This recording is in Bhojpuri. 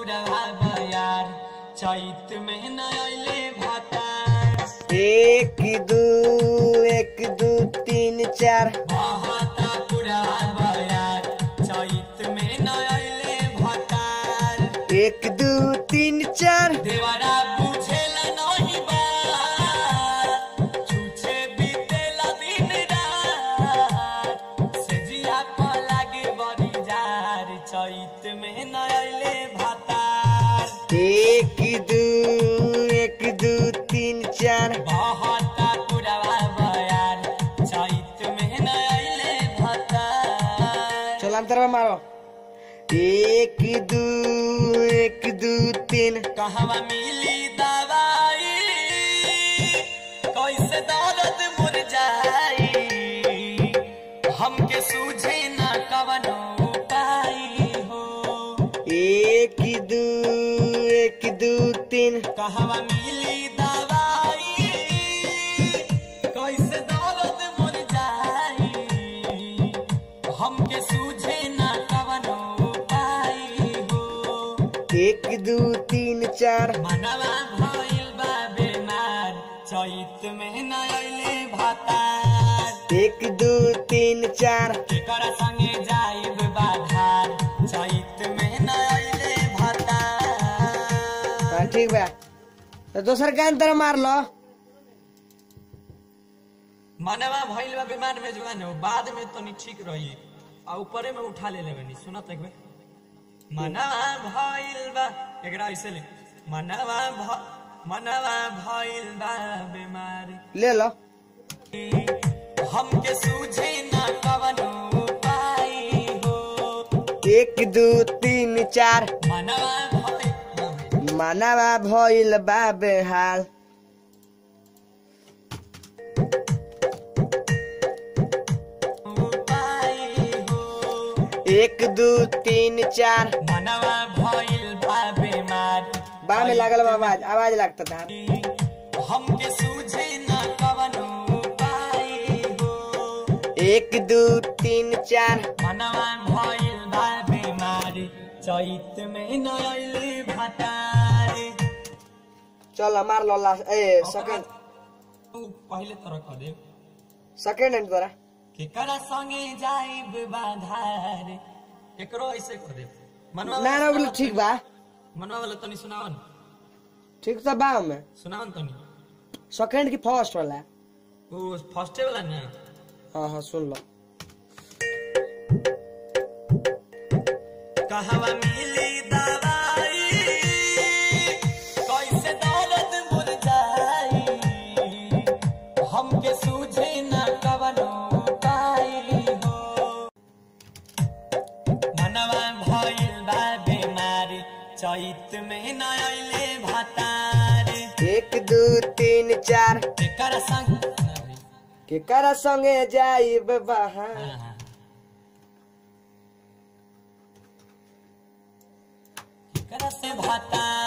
पुरवा बयार चैत में न अइले भातार एक दू एक दू तीन चार बहता पुरवा बयार चैत में न अइले भातार एक दू तीन चार देवरा बुझेला नहीं बात छूछे बीतेला दिन रात सेजिया को लागे बड़ी जार चैत में न अइले भातार एक दू एक दू तीन चार बहता पुरवा बयार चैत में न अइले भातार चलो अंतर मारो एक दू एक दू तीन कहवा मिली दवाई कैसे दर्द मुर जाई हमके सूझे ना कवनो उपाय हो एक दू एक दू तीन कहवा मिली दवाई कैसे दर्द मुर जाई हमके सूझे ना कवनो उपाय हो एक दू तीन चार मनवा भइल बा बेमार चैत में न अइले भातार एक दू तीन चार केकर संगे जाइब बाधार चैत में न अइले भातार हाँ ठीक बा तो दोसर का अंतर मार लो मनवा भइल बा बीमार में जवान हो बाद में तनी ठीक रही आ ऊपरे में उठा ले लेबनी सुनत एक बेर मनवा भइल बा एकरा ऐसे ले मनवा भ मनवा भइल बा बीमार ले लो हमके सूझे ना कवनो उपाय हो एक दू तीन चार मनवा भइल मानवा भइल बा बेहाल उपाय हो एक दू तीन चार मनवा भइल बा बीमार बा में लागल बा आवाज आवाज लगता था हमके सूझे ना कवनो उपाय हो एक दू तीन चार मनवा भइल बा बीमार चैत में न अइले भातार चल मार लो लास्ट ए सेकंड तू पहिले तरह कह दे सेकंड एंड तोरा केकरा संगे जाइब बाधार एकरो ऐसे कह दे मनवा ना ना बोले ठीक बा मनवा वाला तनी सुनाओ न ठीक तो बा में सुनाओ न तनी सेकंड की फर्स्ट वाला वो फर्स्टे वाला ना हाँ हाँ सुन लो कहवा मिली दवाई कैसे दौलत मुर जाई हमके सूझे ना कवनो उपाय हो मनवा भइल बा बीमारी चैत में न अइले भातार एक दू तीन चार एकर संग ना भाई। केकरा संगे जाइब बहा हाँ, हाँ। एकर से भातार